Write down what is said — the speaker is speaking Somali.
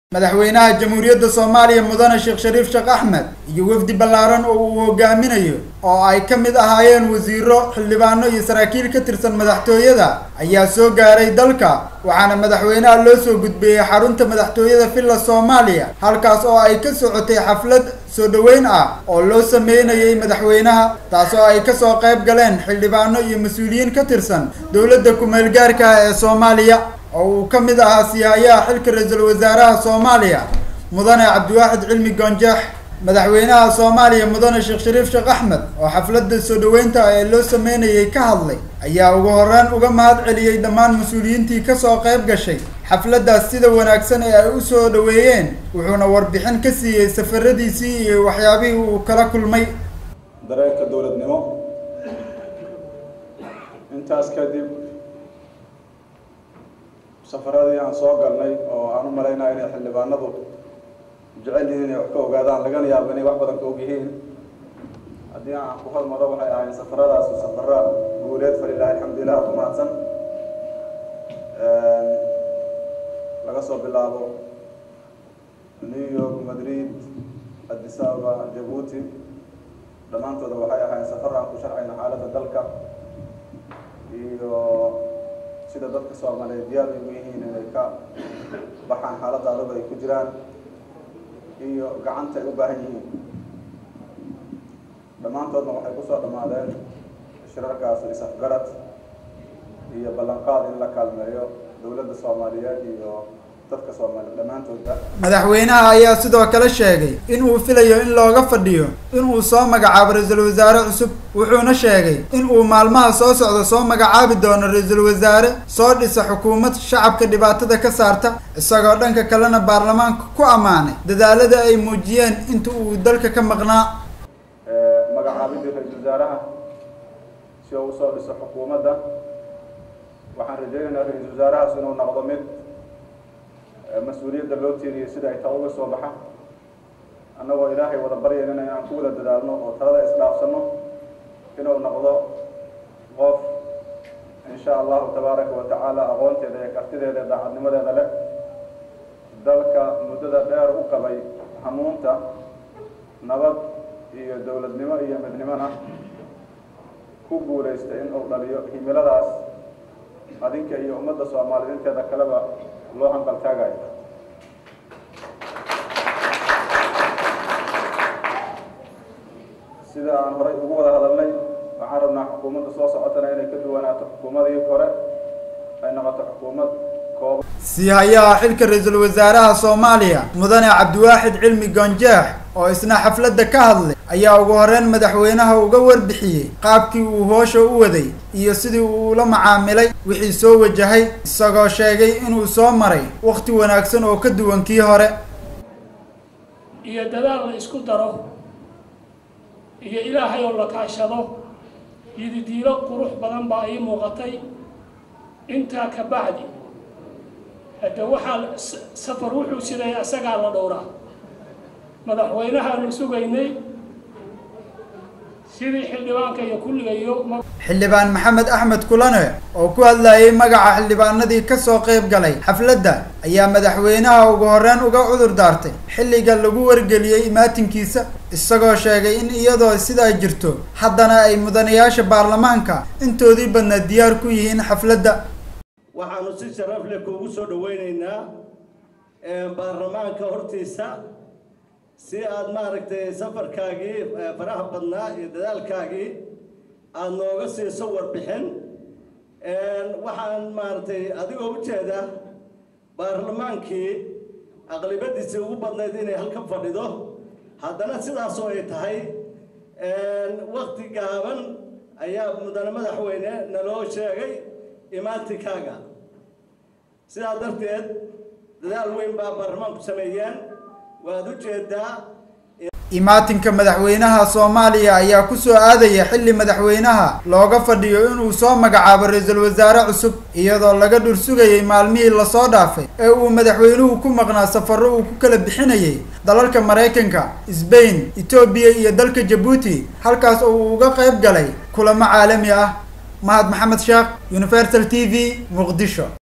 madaxweynaha jamhuuriyadda soomaaliya mudane sheekh shariif sheekh axmed iyo wafdi ballaaran oo uu hogaaminayo oo ay ka mid ahaayeen wasiiro xildhibaano iyo saraakiil ka tirsan madaxtooyada ayaa soo gaaray dalka waxaana madaxweynaha loo soo gudbiyey xarunta madaxtooyada villa soomaaliya halkaas oo ay ka socotay xaflad soo dhoweyn ah oo loo sameynayay madaxweynaha taas oo ay kasoo qayb galeen xildhibaano iyo mas-uuliyiin ka tirsan dowladda ku-meel gaarka ah ee soomaaliya oo uu ka mid ahaa siyaayaha xilka ra-iisul wasaaraha soomaaliya mudane cabdiwaaxid cilmi goonjeex madaxweynaha soomaaliya mudane sheekh shariif sheekh axmed oo xafladda soo dhoweynta ee loo sameynayay ka hadlay ayaa ugu horreyn uga mahad celiyey dhammaan mas-uuliyiintii kasoo qayb gashay xafladdaas sida wanaagsan ee ay u soo dhoweeyeen wuxuuna warbixin ka siiyey safaradiisii iyo waxyaabihii uu kala kulmay dareenka dowladnimo intaas kadib safaradii aan soo galnay oo aan u malaynaya inay xildhibaanadu jecel yihiin inay wax ka ogaadaan lagana yaabo inay wax badan ka og yihiin haddii aan ku hormaro waxay ahayn safaradaasi safara guuleed falilahi alxamdulilah ku mahadsan laga soo bilaabo new york madrid addis ababa jabuuti dhammaantooda waxay ahayn safar aan ku sharcayno xaaladda dalka iyo sida dadka soomaaliyeed diyaar ugu yihiin inay ka baxaan xaaladda adag ay ku jiraan iyo gacanta ay u baahan yihiin dhammaantoodna waxay kusoo dhammaadeen shirarkaas is-afgarad iyo ballanqaad in la kaalmeeyo dowladda soomaaliyeed iyo dadka soomaaliyeed dhammaantoodba madaxweynaha ayaa sidoo kale sheegay in uu filayo in looga fadhiyo in uu soo magacaabo ra-iisul wasaare cusub wuxuuna sheegay in uu maalmaha soo socda soo magacaabi doono ra-iisul wasaare soo dhisa xukuumad shacabka dhibaatada ka saarta isagoo dhanka kalena baarlamaanka ku ammaanay dadaalada ay muujiyeen inta uu dalka ka maqnaa magacaabidii ra-iisul wasaaraha si uu usoo dhiso xukuumadda waxaan rajaynaynaa ra-iisul wasaarahaas inuu noqdo mid mas-uuliyadda loo tiiriyay sida ay taa uga soo baxa annagoo ilaahay wada baryaynana inaan ku wada dadaalno oo talada isdhaafsano inuu noqdo qof insha allahu tabaaraka wa tacaala aqoonteeda iyo kartideeda daacadnimadeeda leh dalka muddada dheer u qabay hamuunta nabad iyo dowladnimo iyo midnimona ku guulaysta in uu dhaliyo himiladaas adinka iyo ummadda soomaaliyeed inteeda kaleba loo hanqal taagayo sida aan horay ugu wada hadalnay waxaan rabnaa xukuumadda soo socotana inay ka duwanaato xukuumadii hore ay noqoto xukuumad kooban siihayaha xilka ra-iisul wasaaraha soomaaliya mudane cabdiwaaxid cilmi goonjeex oo isna xafladda ka hadlay ayaa ugu horreyn madaxweynaha uga warbixiyey qaabkii uu hoosha u waday iyo sidii uu ula macaamilay wixii soo wajahay isagoo sheegay inuu soo maray wakhti wanaagsan oo ka duwan kii hore iyo dadaal la isku daro iyo ilaahay oo la kaashado yididiilo qurux badan baa ii muuqatay intaa ka bacdi hadda waxaa safar wuxuu siday asagaa la dhowraa madaxweynahaanu sugaynay sidii xildhibaanka iyo kulligayo xildhibaan maxamed axmed kulane oo ku hadlayay magaca xildhibaanadii kasoo qayb galay xafladda ayaa madaxweynaha ugu horreyn uga cudur daartay xilliga lagu wargeliyey imaatinkiisa isagoo sheegay in iyadoo sidaa jirto haddana ay mudanayaasha baarlamaanka intoodii badna diyaar ku yihiin xafladda waxaanu si sharaf leh kuugu soo dhaweyneynaa baarlamaanka hortiisa si aada maaragtay safarkaagii faraha badnaa iyo dadaalkaagii aada nooga siiso warbixin waxaan maaragtay adigoo ujeeda baarlamaankii aqlibadiisii ugu badnayd inay halka fadhido haddana sidaasoo ay tahay wakti gaaban ayaa mudane madaxweyne naloo sheegay imaantinkaaga sidaa darteed dadaal weyn baa baarlamaanku sameeyeen waad ujeedaa imaatinka madaxweynaha soomaaliya ayaa kusoo aadaya xilli madaxweynaha looga fadhiyo inuu soo magacaabo ra-iisul wasaare cusub iyadoo laga dhur sugayay maalmihii lasoo dhaafay ee uu madaxweynuhu ku maqnaa safarro uu ku kala bixinayay dalalka maraykanka sbain etoobiya iyo dalka jabuuti halkaas oo uu uga qayb galay kulamo caalami ah mahad maxamed sheekh universal t v muqdisho